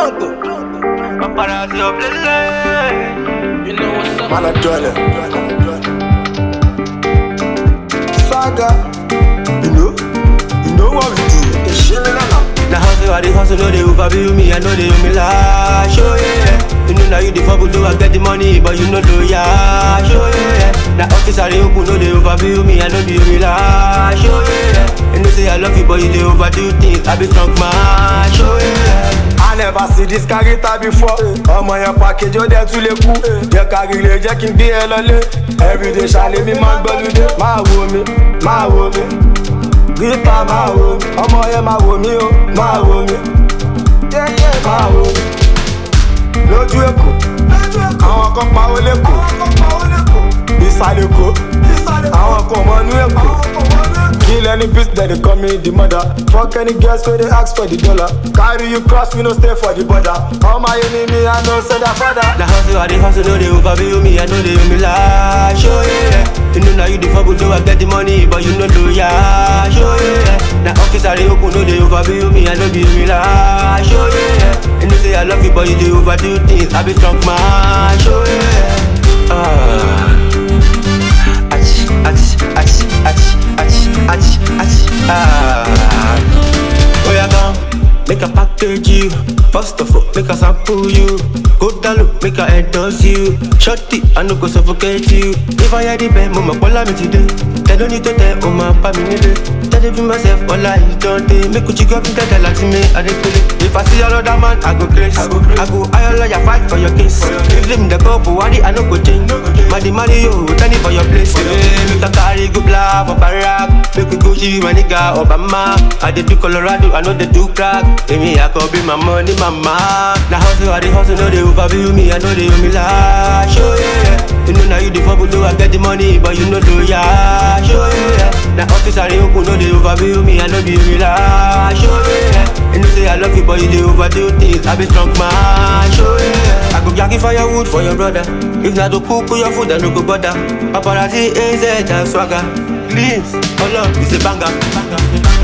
Donko. Paparazzi of the land. You know what's up? Man a dwelling. Saga. You know? You know what we do? The shilling and up. Now hustle, I dey hustle, no dey overbill me, I know they owe me lash, oh yeah. You know now you the fumble, do I get the money, but you know do ya, oh yeah. Now office I dey open, no dey overbill me, I know they owe me lash, oh yeah. You know say I love you, but you dey overdo things, I be drunk man, oh yeah. I never see this character before. ọmọ yẹn package ó dẹ̀ tún lè kú. jẹ́ ká rí lè jẹ́ kí n gbé ẹ lọlé. everyday ṣàlẹ̀ mi máa ń gbọ́lúdé. máa wo mi máa wo mi. rita máa wo mi. ọmọ yẹn máa wo mi o máa wo mi. máa wo mi. lójú èkó àwọn kan pawó lẹ́kọ̀ọ́. ìsàlẹ̀ èkó àwọn kan mọ̀nú èkó. Kill any bitch that they call me the mother. Fuck any girls where they ask for the dollar. Carry you cross, we no stay for the border. All my enemy, I know say that father. Now hustle, I dey hustle, no dey overbill me, I know they owe me lash, oh yeah. You know now you the fumble, do I get the money, but you know do ya, oh yeah. Now office I dey open, no dey overbill me, I know they owe me lash, oh yeah. You know say I love you, but you dey overdo things, I be drunk man, oh yeah. Ah. Ach, ach, ach, ach, ach, ach, ach, ah. Oh yeah, come, make a package you. First of all, make a sample you. Go down low, make a endorse you. Shorty, I no go suffocate you. If I hear the bell, mama, call me today. They don't need to tell, oh my, pa me need Tell them be myself, all I don't they Make you chick up in the like me, I dey play. If I see another man, I go crazy. I go, I go, I lawyer fight for your case. If them the couple, why I no go change? Money, money, yo, turn it for your place. Yeah, make a carry go blah for Barack. Make we go see my nigga Obama. I dey do Colorado, I know they do crack. Hey, me, I could be my money, mama. Now hustle, I dey hustle, no they overbill me, I know they owe me lash, oh yeah. You know now you the fumble, do I get the money, but you know do ya, oh yeah. Now office I dey open, no they overbill me, I know they owe me lash, oh yeah. You know say I love you, but you dey overdo things, I be drunk man, oh yeah. I go jackie firewood for your brother. If not to cook your food, I no go bother. Paparazzi, AZ, and swagger. Cleans, all up, it's a banger. banger.